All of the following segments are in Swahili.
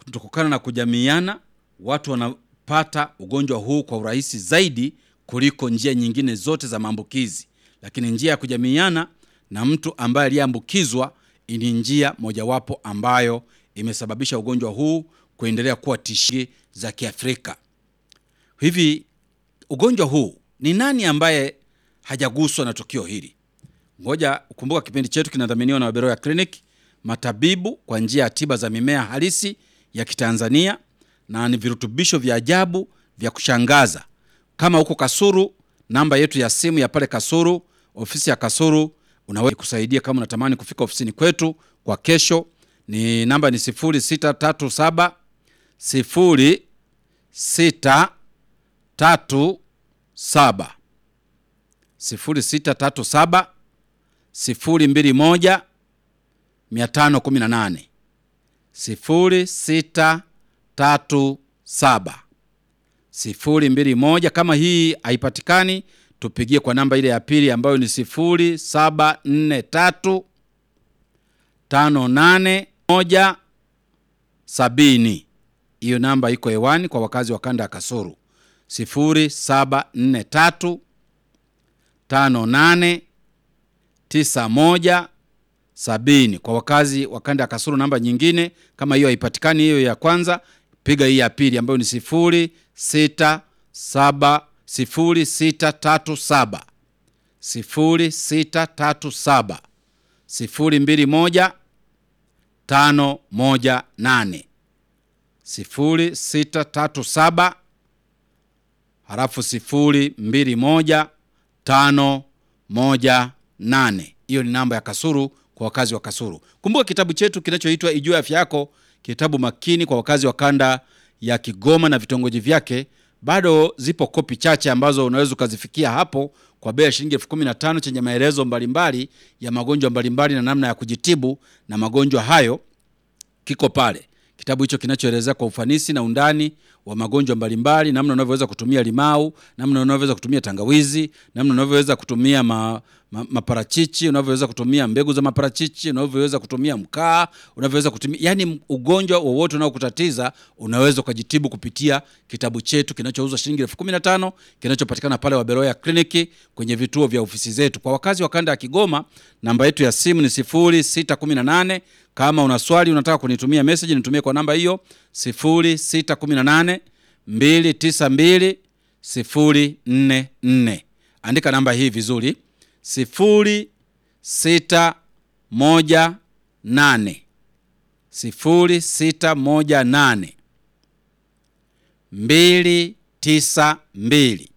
kutokana na kujamiana, watu wanapata ugonjwa huu kwa urahisi zaidi kuliko njia nyingine zote za maambukizi. Lakini njia ya kujamiana na mtu ambaye aliyeambukizwa ni njia mojawapo ambayo imesababisha ugonjwa huu kuendelea kuwa tishio za Kiafrika. Hivi ugonjwa huu ni nani ambaye hajaguswa na tukio hili? Ngoja ukumbuka, kipindi chetu kinadhaminiwa na Waberoya Clinic, matabibu kwa njia ya tiba za mimea halisi ya Kitanzania, na ni virutubisho vya ajabu vya kushangaza. Kama huko Kasuru, namba yetu ya simu ya pale Kasuru, ofisi ya Kasuru, unaweza kusaidia kama unatamani kufika ofisini kwetu kwa kesho. Ni namba ni 0637 0637 0637 021 518 0637 021. Kama hii haipatikani, tupigie kwa namba ile ya pili ambayo ni 0743 581 70. Hiyo namba iko hewani kwa wakazi wa kanda ya Kasuru 0743 58 91 70. Kwa wakazi wa kanda ya Kasuru, namba nyingine kama hiyo haipatikani, hiyo ya kwanza, piga hii ya pili ambayo ni 067 0637 0637 021 518 0637 halafu 021 518. Hiyo ni namba ya Kasuru kwa wakazi wa Kasuru. Kumbuka kitabu chetu kinachoitwa Ijue Afya Yako, kitabu makini kwa wakazi wa kanda ya Kigoma na vitongoji vyake. Bado zipo kopi chache ambazo unaweza ukazifikia hapo kwa bei ya shilingi elfu kumi na tano chenye maelezo mbalimbali ya magonjwa mbalimbali na namna ya kujitibu na magonjwa hayo kiko pale. Kitabu hicho kinachoelezea kwa ufanisi na undani wa magonjwa mbalimbali, namna unavyoweza kutumia limau, namna unavyoweza kutumia tangawizi, namna unavyoweza kutumia ma, ma, maparachichi, unavyoweza kutumia mbegu za maparachichi, unavyoweza kutumia mkaa, unavyoweza kutumia yani, ugonjwa wowote unaokutatiza unaweza ukajitibu kupitia kitabu chetu kinachouzwa shilingi elfu kumi na tano kinachopatikana pale Waberoya Kliniki kwenye vituo vya ofisi zetu. Kwa wakazi wa kanda ya Kigoma, namba yetu ya simu ni 0618 kama una swali unataka kunitumia message nitumie kwa namba hiyo 0618 292 044. Andika namba hii vizuri 0618 0618 292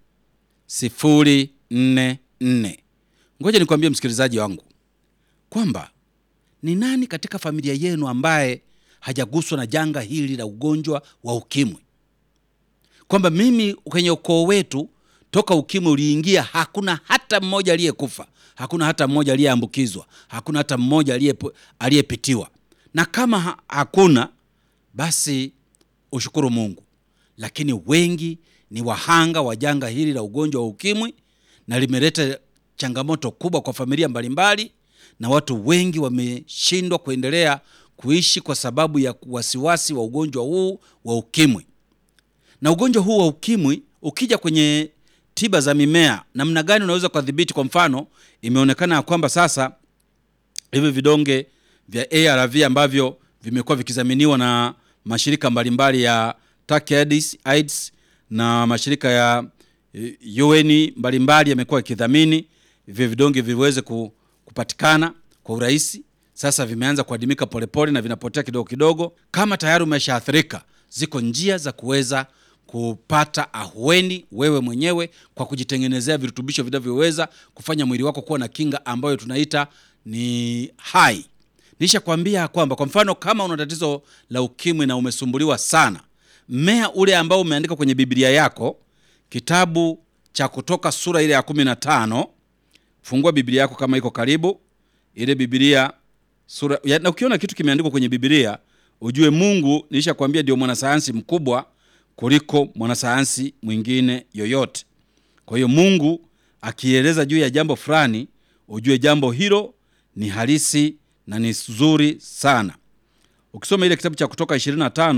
044. Ngoja nikwambie msikilizaji wangu kwamba ni nani katika familia yenu ambaye hajaguswa na janga hili la ugonjwa wa ukimwi? Kwamba mimi kwenye ukoo wetu toka ukimwi uliingia, hakuna hata mmoja aliyekufa, hakuna hata mmoja aliyeambukizwa, hakuna hata mmoja aliyepitiwa. Na kama ha hakuna basi ushukuru Mungu, lakini wengi ni wahanga wa janga hili la ugonjwa wa ukimwi, na limeleta changamoto kubwa kwa familia mbalimbali na watu wengi wameshindwa kuendelea kuishi kwa sababu ya wasiwasi wa ugonjwa huu wa ukimwi. Na ugonjwa huu wa ukimwi ukija kwenye tiba za mimea, namna gani unaweza kudhibiti? Kwa mfano, imeonekana ya kwamba sasa hivi vidonge vya ARV ambavyo vimekuwa vikidhaminiwa na mashirika mbalimbali ya TACAIDS AIDS na mashirika ya UN mbalimbali yamekuwa yakidhamini hivyo vidonge viweze ku kupatikana kwa urahisi. Sasa vimeanza kuadimika polepole na vinapotea kidogo kidogo. Kama tayari umeshaathirika, ziko njia za kuweza kupata ahueni wewe mwenyewe kwa kujitengenezea virutubisho vinavyoweza kufanya mwili wako kuwa na kinga ambayo tunaita ni hai. Nishakwambia kwamba kwa mfano kama una tatizo la ukimwi na umesumbuliwa sana, mmea ule ambao umeandika kwenye Biblia yako, kitabu cha Kutoka sura ile ya kumi na tano Fungua Biblia yako kama iko karibu, ile Biblia sura ya, na ukiona kitu kimeandikwa kwenye Biblia ujue Mungu, nilishakwambia ndio mwanasayansi mkubwa kuliko mwanasayansi mwingine yoyote. Kwa hiyo Mungu akieleza juu ya jambo fulani, ujue jambo hilo ni halisi na ni zuri sana. Ukisoma ile kitabu cha Kutoka 25